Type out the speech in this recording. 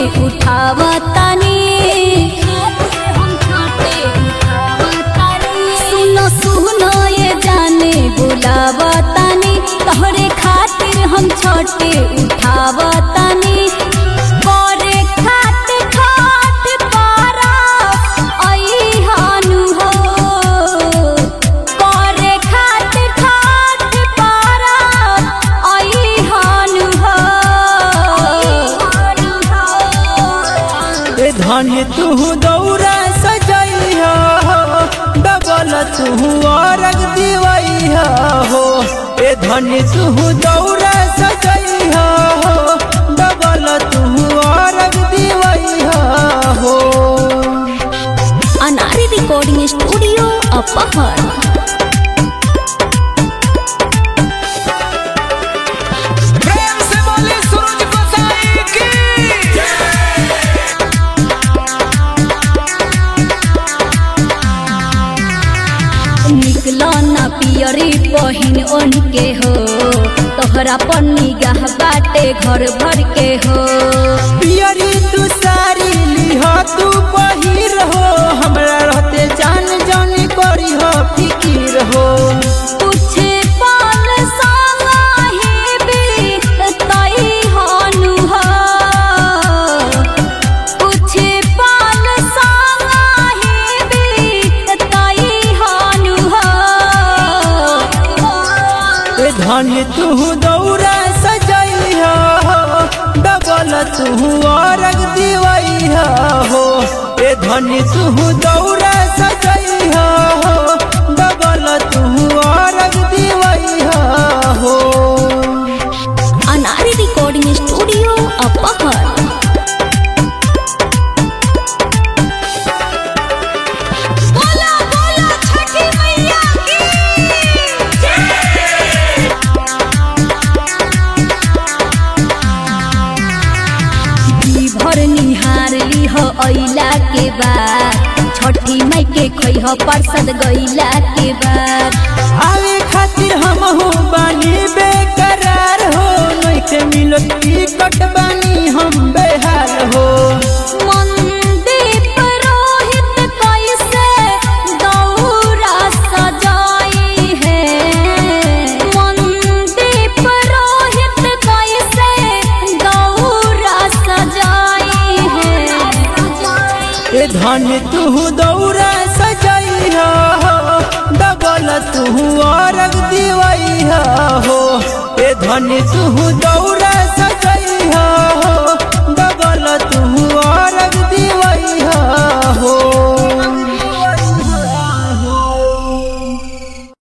उठावतानी सुनो सुनो ये जाने बुलावतानी तोहरे खातिर हम छोटे उठावतानी करे खातिर खाट पारा अइहानु हो करे खातिर खाट पारा अइहानु हो ए धन्य तू दौरा सजैहा हो डबल तू अरग दिवैहा हो ए धन्य तू दौरा सजैहा हो डबल तू अरग दिवैहा हो अनारी रिकॉर्डिंग स्टूडियो अपहर प्रेम से बोले सूरज गोसाई की निकलो न पियरी पहिन ओन के हो तोहरा पर निगाह बाटे घर भर के हो पियरी तू सारी लिहा तू पहिर हो हमरा रहते जान जान करी हो फिकीर हो पूछे पाल साही भी तई हनु हो पूछे पाल साही भी तई हनु हो ए धन्य तू दौरा सजैहा हो डबल तू अरग दिवैहा हो ए धन्य तू दौरा सजैहा हो डबल तू अरग दिवैहा हो अनारी रिकॉर्डिंग स्टूडियो अपहर बोला बोला छठी मैया की भर निहार लीह अइला के बाद छठी माई के खैह परसद गइला के बाद आवे खातिर हम हो बानी बेकरार हो नइखे मिलत टिकट बानी हम बेहाल हो मंदीप रोहित कैसे दौरा सजाई है मंदीप रोहित कैसे दौरा सजाई है ए धन्य तू दौरा सजैहा हो डबल तू अरग दिवैहा हो ए धन्य तू दौरा सज